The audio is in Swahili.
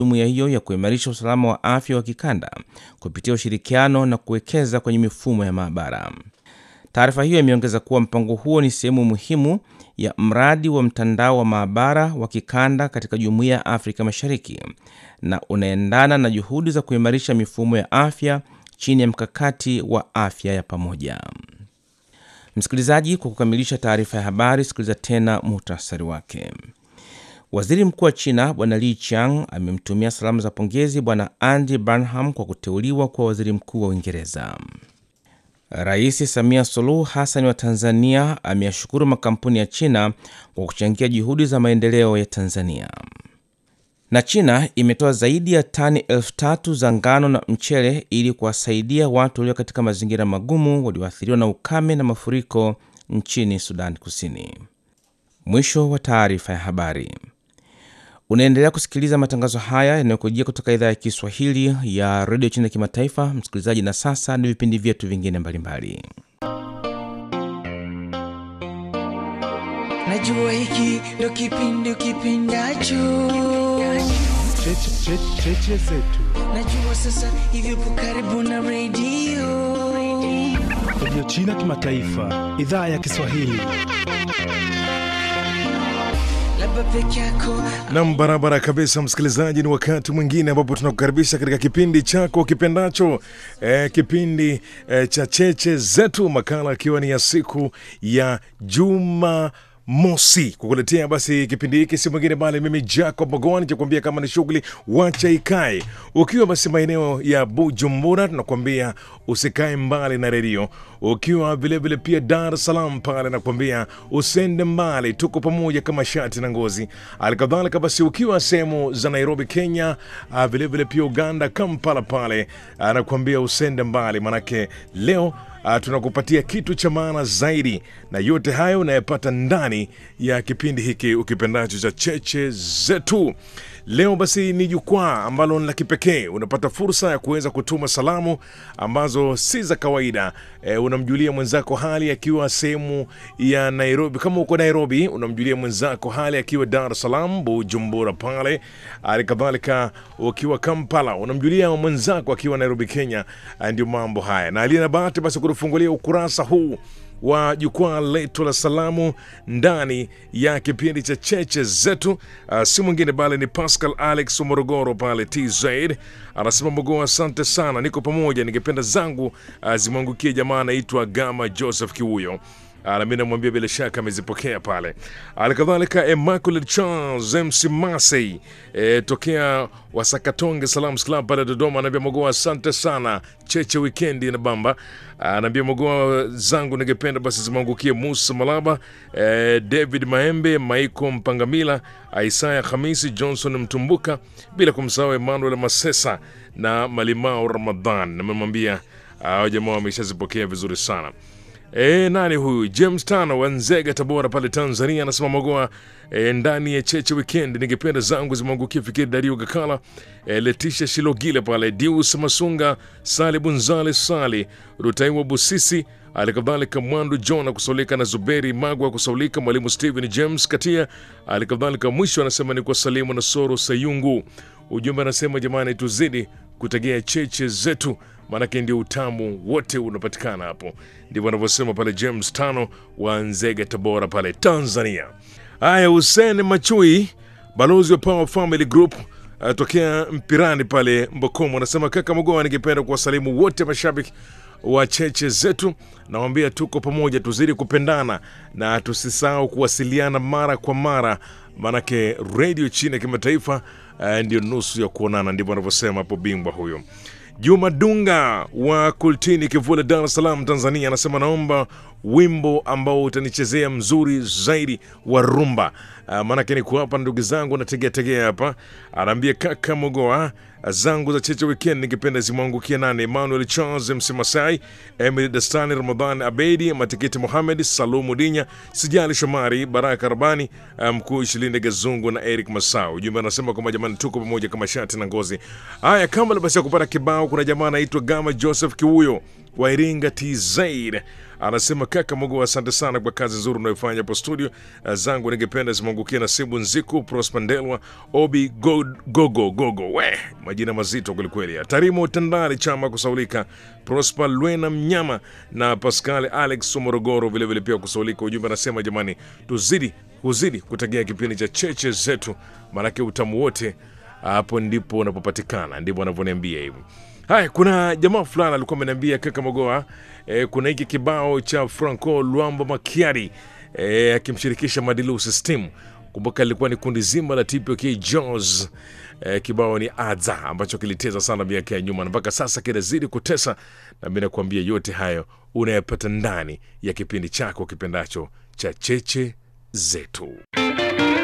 jumuiya hiyo ya kuimarisha usalama wa afya wa kikanda kupitia ushirikiano na kuwekeza kwenye mifumo ya maabara. Taarifa hiyo imeongeza kuwa mpango huo ni sehemu muhimu ya mradi wa mtandao wa maabara wa kikanda katika jumuiya ya Afrika Mashariki na unaendana na juhudi za kuimarisha mifumo ya afya chini ya mkakati wa afya ya pamoja. Msikilizaji, kwa kukamilisha taarifa ya habari, sikiliza tena muhtasari wake. Waziri mkuu wa China Bwana Li Qiang amemtumia salamu za pongezi Bwana Andy Burnham kwa kuteuliwa kuwa waziri mkuu wa Uingereza. Rais Samia Suluhu Hassan wa Tanzania ameyashukuru makampuni ya China kwa kuchangia juhudi za maendeleo ya Tanzania. Na China imetoa zaidi ya tani elfu tatu za ngano na mchele ili kuwasaidia watu walio katika mazingira magumu walioathiriwa na ukame na mafuriko nchini Sudan Kusini. Mwisho wa taarifa ya habari. Unaendelea kusikiliza matangazo haya yanayokujia kutoka idhaa ya Kiswahili ya redio China Kimataifa, msikilizaji. Na sasa ni vipindi vyetu vingine mbalimbali. Najua hiki ndo kipindi kipindacho, cheche zetu najua sasa hivi upo karibu na redio redio China Kimataifa, idhaa ya Kiswahili. labda peke yako Nam, barabara kabisa, msikilizaji, ni wakati mwingine ambapo tunakukaribisha katika kipindi chako kipendacho, eh, kipindi eh, cha cheche zetu, makala akiwa ni ya siku ya juma mosi kukuletea basi kipindi hiki si mwingine bali mimi Jacob Magoni cha kuambia kama ni shughuli wacha ikae. Ukiwa basi maeneo ya Bujumbura, tunakuambia usikae mbali na redio. Ukiwa vilevile pia Dar es Salaam pale, nakuambia usende mbali, tuko pamoja kama shati na ngozi. Halikadhalika basi ukiwa sehemu za Nairobi Kenya, ah, vilevile pia Uganda Kampala pale, anakuambia usende mbali, manake leo Uh, tunakupatia kitu cha maana zaidi, na yote hayo unayepata ndani ya kipindi hiki ukipendacho cha cheche zetu. Leo basi ni jukwaa ambalo ni la kipekee. Unapata fursa ya kuweza kutuma salamu ambazo si za kawaida. E, unamjulia mwenzako hali akiwa sehemu ya Nairobi. Kama uko Nairobi, unamjulia mwenzako hali akiwa Dar es Salaam, Bujumbura pale. Hali kadhalika ukiwa Kampala, unamjulia mwenzako akiwa Nairobi, Kenya. Ah, Ndio mambo haya, na aliye na bahati basi kutufungulia ukurasa huu wa jukwaa letu la salamu ndani ya kipindi cha cheche zetu. Uh, si mwingine bali ni Pascal Alex wa Morogoro pale TZ anasema Mogoa, asante sana, niko pamoja. Ningependa zangu uh, zimwangukie jamaa anaitwa Gama Joseph Kiuyo. Ah, na mimi namwambia bila shaka amezipokea pale. Halikadhalika Immaculate Charles MC Masei e, tokea Wasakatonge Salams Club pale Dodoma, anaambia Mogoa, asante sana, cheche wikendi na bamba. Anaambia Mogoa zangu ningependa basi zimwangukie Musa Malaba, e, David Maembe, Maiko Mpangamila, Isaya Hamisi, Johnson Mtumbuka, bila kumsahau Emmanuel Masesa na Malimao Ramadhan. Namemwambia hao jamaa wameshazipokea vizuri sana. E, nani huyu James Tano wa Nzega, Tabora pale Tanzania, anasema Mogoa e, ndani ya cheche weekend, ningependa zangu zimwangukie Fikiri Dario Gakala, e, Letisha Shilogile pale Dius Masunga, Sali Bunzali, Sali Rutaiwa Busisi, alikadhalika Mwandu John akusaulika na Zuberi Magwa kusaulika, Mwalimu Stephen James Katia, alikadhalika mwisho anasema ni kwa Salimu na Soro Sayungu. Ujumbe anasema jamani, tuzidi kutegea cheche zetu maanake ndio utamu wote unapatikana hapo. Ndivyo anavyosema pale James Tano wa Nzega, Tabora pale Tanzania. Haya, Hussein Machui, balozi wa Power Family Group uh, tokea Mpirani pale Mbokomo, anasema kaka Mogoa, ningependa kuwasalimu wote mashabiki wa cheche zetu, nawambia tuko pamoja, tuzidi kupendana na tusisahau kuwasiliana mara kwa mara, maanake redio chini ya kimataifa uh, ndio nusu ya kuonana. Ndivyo anavyosema hapo bingwa huyo. Juma Dunga wa Kultini Kivule, Dar es Salaam, Tanzania, anasema naomba wimbo ambao utanichezea mzuri zaidi wa rumba. Uh, maanake niko hapa ndugu zangu nategea tegea hapa. Anaambia kaka Mogoa zangu za cheche weekend ningependa zimwangukia nane Emmanuel Charles Msimasai, Emily Dastani, Ramadhan Abedi, Matikiti Mohamed, Salumu Dinya, Sijali Shomari, Baraka Rabani, mkuu Shilinde Gazungu na Eric Masau. Ujumbe anasema kwamba jamani, tuko pamoja kama shati na ngozi. Haya, kama basi ya kupata kibao, kuna jamaa anaitwa Gama Joseph Kiuyo wa Iringa TZ anasema kaka Mungu, asante sana kwa kazi nzuri unayofanya hapo studio. Uh, zangu ningependa zimwangukie Nasibu Nziku, Prosper Ndelwa, Obi God, Gogo Gogo, we majina mazito kwelikweli. Tarimo Tandari Chama kusaulika, Prosper Lwena Mnyama na Pascal Alex Morogoro vilevile pia kusaulika. Ujumbe anasema jamani, tuzidi kuzidi kutegea kipindi cha cheche zetu, maanake utamu wote hapo ndipo unapopatikana, ndivyo wanavyoniambia hivi. Haya, kuna jamaa fulani alikuwa ameniambia kaka Mogoa, e, kuna hiki kibao cha Franco Luambo Makiari e, akimshirikisha Madilu System. Kumbuka ilikuwa ni kundi zima la TPK Jaws. E, kibao ni Adza ambacho kiliteza sana miaka ya nyuma na mpaka sasa kinazidi kutesa, na mimi nakuambia yote hayo unayapata ndani ya kipindi chako kipendacho cha cheche zetu.